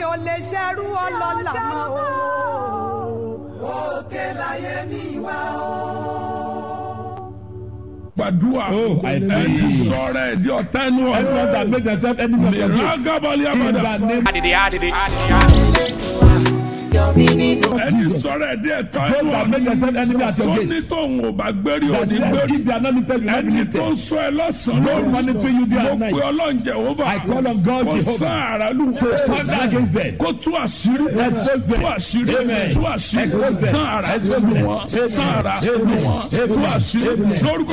ò lè ṣerú ọlọ́lá mọ́ o. òkè láyé mi wá o. gbàdúrà Oh, I ẹ pray. ti sọ̀rọ̀ ẹ̀ di ọ̀tá ẹnu Everyone ọ̀rọ̀ that make themselves enemy of your mìíràn gates. gábàlì In àbàdà the name ẹ ti sọ̀rọ̀ ẹ̀ di ẹ̀tọ́ Those ẹnu that make themselves enemy at tó your ní gates. tóun ò bá gbérí That òní says gbérí if they are not lifted, you will not be ẹni tó ń lifted. sọ ẹ lọ́sàn-án Lord, monitor you day mo and night. pe ọlọ́run jehova I call on God kó Jehovah. sán ara lù kó stand against them. kó tú àṣírí Expose them. tú àṣírí Amen. tú àṣírí Expose them. sán ara Expose lù them. wọ́n Amen. sán ara lù Amen. wọ́n tú Amen. àṣírí Amen. lórúkọ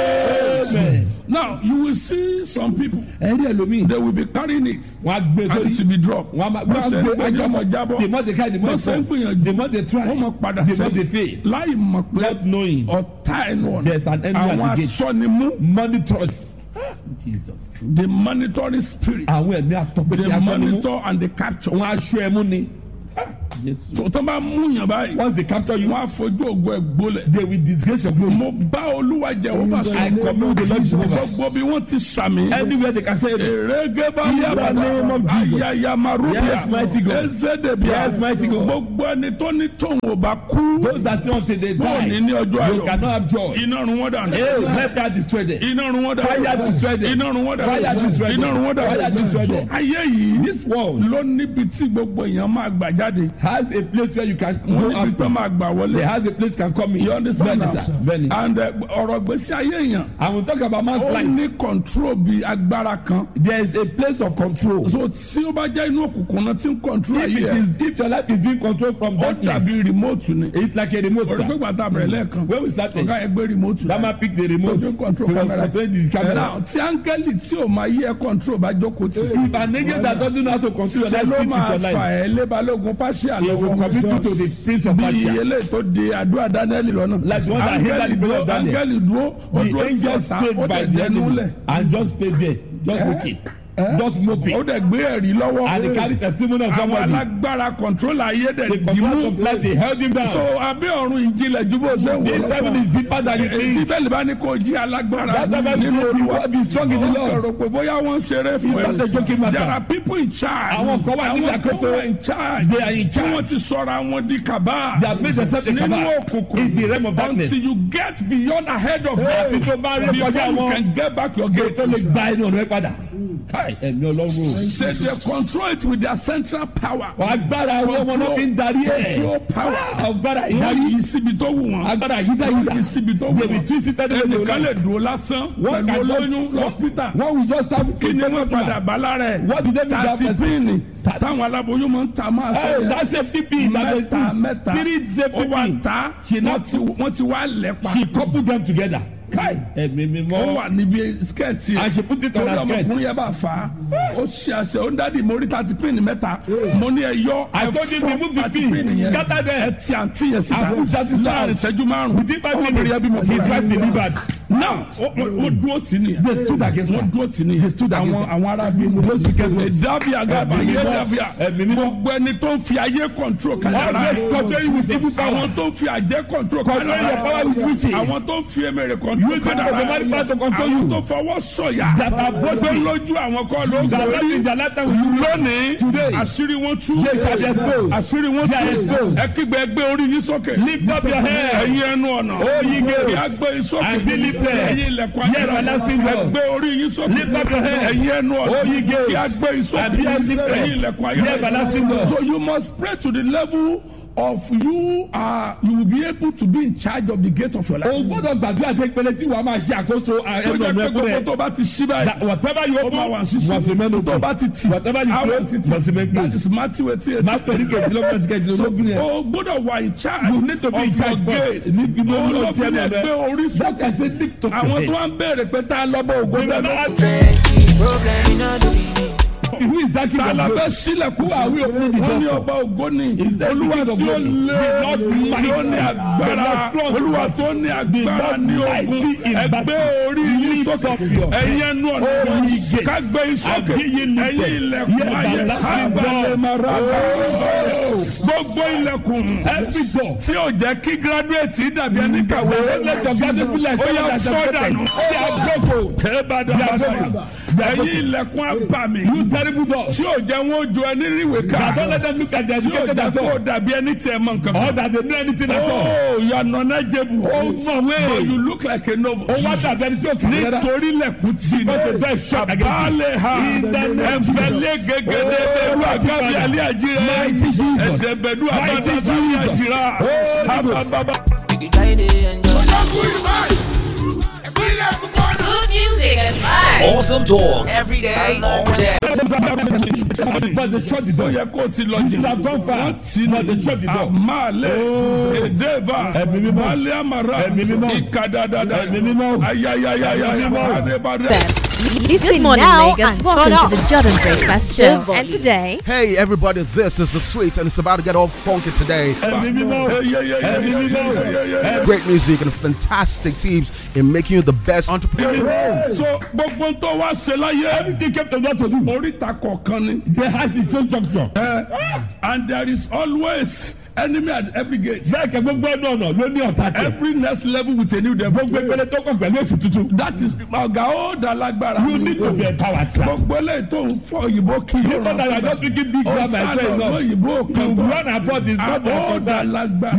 jẹ́ Amen. now you will see some people Ẹ̀rí ẹlòmíì. they will be carrying it Wọ́n á gbé and to sórí. be dropped Wọ́n á máa wọ́n wọ́n ṣe á ń gbé gbé ọmọ ajọ́ jábọ̀ The more they carry, the more wọ́n they ṣe ń fall. gbìyànjú The more they try, wọ́n mọ̀ padà the more they sẹ́yìn fail. láì mọ̀ pé Not knowing ọ̀tá ẹnu ọ̀nà There's an enemy at àwọn the gate. asọ́nimú money trust. Jesus. the monitoring spirit Àwọn ẹ̀mí àtọ́gbẹ́dẹ́ the aṣọ ni mú. monitor and the capture. Wọ́n aṣọ ẹ̀mú ni. Jésù. tó tó bá mú yàn báyìí Once they capture you, wọ́n á fojú ògo ẹ̀ gbólẹ̀. they will disgrace your glory. mo bá olúwa jẹ ó bá I commune with the Lord Jehovah. gbogbo bí wọ́n ti sàmì. Anywhere they can say it. èrègé bá In the name of Jesus. ayayamarubiya Yes, mighty God. ezedebia Yes, mighty God. gbogbo ẹni tó ní tóun ò bá kú Those that still until they bọ́ọ̀ ní die, ní ọjọ́ you ayọ̀ cannot have joy. iná run wọ́n dànù. Hey, let that destroy them. iná run wọ́n dànù. Fire destroy them. iná run wọ́n dànù. Fire destroy them. iná run wọ́n Fire destroy dànù. them. so ayé yìí This world ló níbi tí gbogbo èèyàn máa gbà jáde. has a place where you can wọ́n go níbi tó after. máa gbà wọlé. They has a place can come in. You understand Bẹ́ẹ̀ni now? sir, bẹ́ẹ̀ni. and uh, ọ̀rọ̀ gbèsè ayé èèyàn And we talk about man's ó life. ní control bí agbára kan. There is a place of control. so tí ó bá jẹ́ inú òkùnkùn náà tí ń control If ayé it ẹ̀ is if your life is being controlled from ó darkness, dàbí remote ni. it's like a remote. orí pé Sir. gbàtà bẹ̀rẹ̀ lẹ́ẹ̀kan When we started, ọ̀gá yẹn gbé remote that man picked the remote. tó fi ń control He was camera. controlling the camera. now tí áńgẹ́lì tí ò máa yí ẹ control bá jókòó tì. If an angel that doesn't know how to control your ṣe life ló sleep with máa your fà life, ẹ́ lébalógun pàṣẹ he will àlọ́ commit you to the prince of bí Persia. eléyìí tó de àdúrà daniel lọ́nà. Like the one that hindered the prayer of Daniel. áńgẹ́lì dúró ó The dúró tí angel ọ̀tá stayed ó by dẹ̀ the dẹnu enemy lẹ̀. and just stayed there, just looking, just ó moping. dẹ̀ gbé ẹ̀rí lọ́wọ́. And they carry testimony of àwọn somebody. alágbára control ayé The dẹ̀ control dìímú. of life, they held him down. so abẹ́ ọ̀run ìjìnlẹ̀ ju bó ṣe wò The heaven is deeper than you èyí think. bẹ́ẹ̀ bá ní kó jí alágbára That's why nínú Bible says, olúwa be strong in the Ó Lord. kọ̀rọ̀ pé bóyá wọ́n ń ṣeré fún It's not a joking ẹ matter. there are people in charge Àwọn kan wà níbi àwọn kan àkóso. wà in charge They are in tí charge. wọ́n ti sọ̀rọ̀ àwọn di kàbá They have made themselves a nínú cabal òkùnkùn in the realm of darkness. until you get beyond ahead of Àfi them tó bá rí before kọjá you wọn. can get back your gate. tó lè gba inú ọ̀nà ẹ padà. Káì ẹ̀mí ọlọ́run. They, they control it with their central power. Agbára wọn wọn ló fi ń darí ẹ̀. Control power. Agbára Wọ́n ìdarí. yí síbi tó wù wọ́n. Agbára yídá Wọ́n yídá. yí síbi tó wù They will wọ́n. twist it anyway they Ẹnìkan lè like. dúró lásán One pẹ̀lú can olóyún just- lọ́spítà. One will just have Kí ni wọ́n padà bá lára ẹ̀? What did they do that Tàti person? píìnì táwọn aláboyún máa ń ta máa sọ Hey, yẹn. that safety pin that they Mẹ́ta put. mẹ́ta. Three safety Ó wà pin. ta. She Wọ́n not ti wọ́n ti wá lẹ́pa. she coupled them together. Káì ẹ̀mí mi Ó mọ́. wà níbi skẹ́ẹ̀tì. And she put it on Torí her skirt. ọmọkùnrin yẹn bá fà á. Ó ṣe àṣẹ ó ń dádì mórí tàti píìnì mẹ́ta. Mo ní ẹ yọ I ẹ told you fọ́ remove the tàti pin. píìnì yẹn. Scatter them. Ẹ ti àǹtí yẹn síta. And push that sister Láàrin out. ìṣẹ́jú márùn-ún. Within five Ọmọbìnrin yẹn bímọ minutes, his wife delivered. Now, ó- ó- wọ́n dúró tì ní. They stood against her. Wọ́n dúró tì ní. They stood against Àwọn her. àwọn arábí. Those wicked ones. Ìdábì àgàbà Ẹ̀mí yé mímọ́. dàbíà. Ẹ̀mí mímọ́. Gbogbo ẹni tó ń fi ayé control kádàrá. Always control you with evil power. Àwọn tó ń fi àjẹ́ control Control your power with witches. Àwọn tó ń fi emèrè control Use the demonic power to control Àwọn you. tó fọwọ́ sọ̀yà. That are boasting. Tó lójú àwọn kọ́ ló ń That life borí. in their lifetime will you Lónìí, Today. àṣírí wọn tú. They shall be exposed. Àṣírí wọn They are tú. exposed. Ẹ kígbe ẹgbẹ́ orí yín sókè. Lift up your head. Ẹ̀yin ẹnu ọ̀nà. O ye gates. Kí a gbé yín sókè. And be lifted. Ẹ̀yin ilẹ̀kùn Ye everlasting doors. Ẹgbẹ́ orí yín sókè. Lift up your head. Ẹ̀yin ẹnu ọ̀nà. O ye gates. Kí a gbé yín sókè. And be lifted. Ẹ̀yin ilẹ̀kùn Ye everlasting doors. So you must pray to the level of you are you will be able to be in charge of the gate of your life. O gbọ́dọ̀ gbàdúrà pé pẹlẹ tí wàá máa ṣe àkóso tó ẹnu jẹ́ ọ̀nà pé ẹkún gbogbo rẹ̀. tó bá ti ṣí báyìí. That whatever you ó máa wà sísí. must remain open. tó bá ti tì. Whatever you àwọn close, ti tì. must remain that closed. is Matthew eighty eight. Má pẹ̀lú kejìlélọ́gbọ̀n sí kejìlélógún yẹn. o gbọ́dọ̀ wà in charge. You need to be in of charge your first. gate. Ní ibi o ló lọ ń fi tẹ́ lè lọ gbé orí That sókè. is the lift of your àwọn head. tó wá ń béèrè pé tá a lọ́bọ̀ ògo Remember tẹ́lẹ̀. that Trendy problem in all the meaning. who is that king ta of la glory? fẹ́ sílẹ̀kùn Who are we opening the wọ́n ní door for? ọba ògo ni Is that the olúwa king of tí ó glory? lé The Lord tí ó ní mighty. agbára The Lord strong. olúwa tó ní agbára Lord ní mighty ogun in ẹgbẹ́ battle. orí yín Lift sókè up your ẹ̀yin head. ẹnu ọ̀nà Oh, ye gates. kágbé yín sókè And be ye lifted. ẹ̀yin ilẹ̀kùn Ye ayé everlasting sábàlẹ̀ doors. mara gbogbo ilẹ̀kùn Every door. tí ò jẹ́ kí gírádùétì dàbí ẹni kàwé Let your graduate be like ó yà someone that's sọ́dànù They are broken. kébàdàn They are bàtà broken. ẹ̀yin ilẹ̀kùn abàmì You terrible doors. tí ò jẹ́ wọn ó ju ẹni ríwèé ká That don't let them look at their tí ò educated jẹ́ at kó all. dàbí ẹni tí ẹ mọ nǹkan Or kan. that they know anything at all. Oh, you are non-knowledgeable. Ó mọ̀ wé. But you look like a novice. Ó wá dàbí ẹni tí ó kì í rárá. nítorí lẹ̀kùn tí ní. Because the door is shut against you. àbálẹ̀ ha ẹ̀fẹ̀lẹ̀ gẹ́gẹ́dẹ́ Oh, ẹ̀rú àgábí alẹ́ àjírẹ́ Mighty Jesus. ẹ̀dẹ̀bẹ̀dú Mighty àbábá Jesus. àjírá Oh, àbábá. You can try to enjoy. Good music and vibes. Awesome talk every day, all day. But they shut the ó door. yẹ kó o ti lọ You jìnnà. have gone far. But they shut the door. àmàlẹ̀ Oh. èdèbà Ẹ̀mí mímọ́. balẹ̀ àmàrà Ẹ̀mí mímọ́. ìkàdàdàdà Ẹ̀mí mímọ́. ayayayaya Ẹ̀mí mímọ́. àdébàdà. Listen Good morning, now Lagos. and Welcome turn to up. the Jordan Breakfast Show. volume. And today, Hey everybody, this is the sweet and it's about to get all funky today. Ẹ̀mí mímọ́. Ẹ̀mí mímọ́. Great music and fantastic teams in making you the best entrepreneur. so gbogbo tó wá ṣe láyé Everything kept the door to do. oríta kọ̀ọ̀kan ni. They has its own junction. Eh, and there is always enemy at every gate. Bẹ́ẹ̀ kẹ́ gbogbo ẹnu ọ̀nà ló ní ọ̀tá tiẹ̀. every next level with a new devil. Gbogbo ìpele tó kàn pẹ̀lú ètò tuntun. that is ọ̀gá ó da lágbára. You need to be empowered, sir. gbogbo eléyìí tó ń fọ òyìnbó kí You know that you are not speaking big grammar as well ọ̀sán enough. òyìnbó You kan run abroad is not ó da that lágbára.